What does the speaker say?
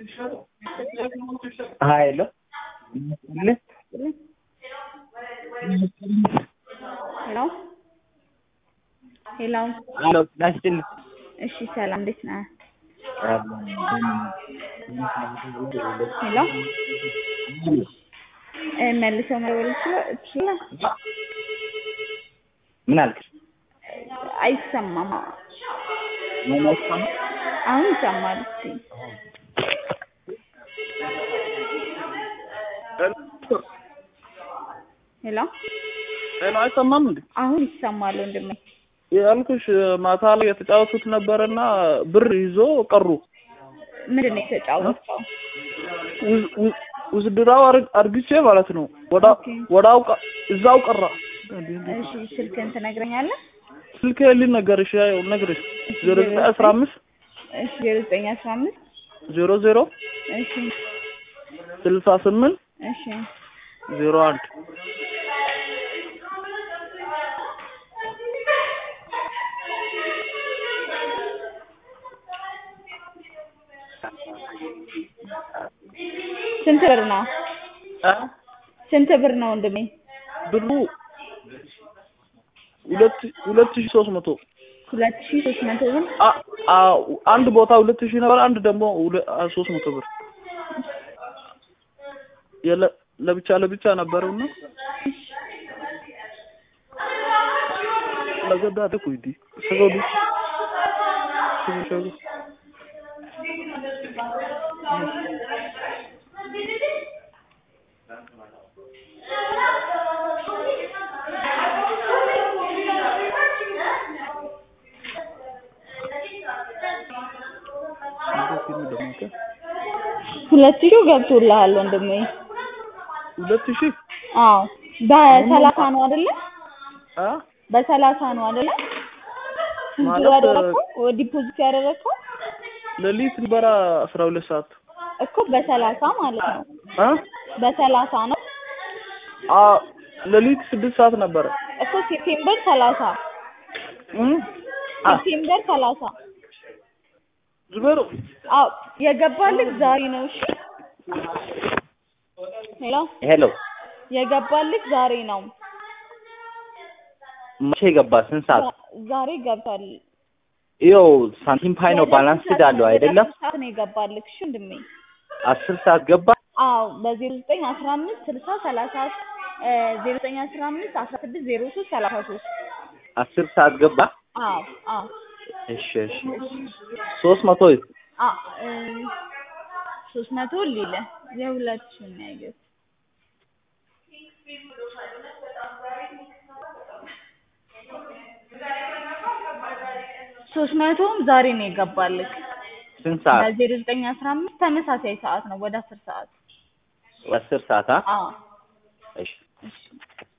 ሀይሎ ሄሎ ሄሎ ሄሎ ናስጥል እሺ ሰላም እንዴት ነህ? ሄሎ እ መልሰው መደወል ይችላል ይችላል? ምን አልክ? አይሰማም። ምን አይሰማም? አሁን ይሰማል። እስኪ ሄሎ ሄሎ አይሰማም እንዴ? አሁን ይሰማል ወንድሜ። ያልኩሽ ማታ ላይ የተጫወቱት ነበረና ብር ይዞ ቀሩ። ምንድን ነው የተጫወተው? ውዝድራው አርግቼ ማለት ነው። ወዳ ኦኬ። ወዳው ቀ- እዛው ቀራ። እሺ ስልክህን ትነግረኛለህ? ስልክ ልንገርሽ ያው ነግርሽ ዜሮ ዘጠኝ አስራ አምስት እሺ ዜሮ ዘጠኝ አስራ አምስት ዜሮ ዜሮ እሺ ስልሳ ስምንት እሺ ዜሮ አንድ ስንት ብር ነው? አ ስንት ብር ነው ወንድሜ? ብሩ ሁለት ሁለት ሺህ ሶስት መቶ ሁለት ሺህ ሶስት መቶ ብር አ አ አንድ ቦታ ሁለት ሺህ ነበር፣ አንድ ደግሞ ሁለ- አ ሶስት መቶ ብር የለ ለብቻ ለብቻ ነበረውና ለገዳ ደኩይዲ ሰገዱ ሰገዱ ሁለት ሺህ ገብቶልሃል ወንድሜ። ሁለት ሺህ አዎ በሰላሳ ነው አይደለ? አ በሰላሳ ነው አይደለ? ስንት ማለት ያደረግከው ዲፖዚት ያደረግከው ሌሊት ሊበራ አስራ ሁለት ሰዓት እኮ በሰላሳ ማለት ነው። አ በሰላሳ ነው አ ሌሊት ስድስት ሰዓት ነበረ እኮ ሴፕቴምበር ሰላሳ እም አ ሴፕቴምበር ሰላሳ ዝበሩ አዎ የገባልህ ዛሬ ነው። እሺ ሄሎ ሄሎ የገባልህ ዛሬ ነው። መቼ ገባ? ስንት ሰዓት? ዛ- ዛሬ ገብቷል። ይኸው ሳንቲም ፓይ ነው ባላንስ አለው አይደለም? ወደ አስር ሰዓት ነው የገባልህ። እሺ ወንድሜ አስር ሰዓት ገባ። አዎ በዜሮ ዘጠኝ አስራ አምስት ስልሳ ሰላሳ ዜሮ ዘጠኝ አስራ አምስት አስራ ስድስት ዜሮ ሶስት ሰላሳ ሶስት አስር ሰዓት ገባ። አዎ አዎ እሺ እሺ ሶስት መቶ አ እ ሶስት መቶ ሊለ የሁላችሁን ነው ያየሁት። ሶስት መቶም ዛሬ ነው የገባልህ ስንት ሰዓት? በዜሮ ዘጠኝ አስራ አምስት ተመሳሳይ ሰዓት ነው ወደ አስር ሰዓት አስር ሰዓት አ አዎ እሺ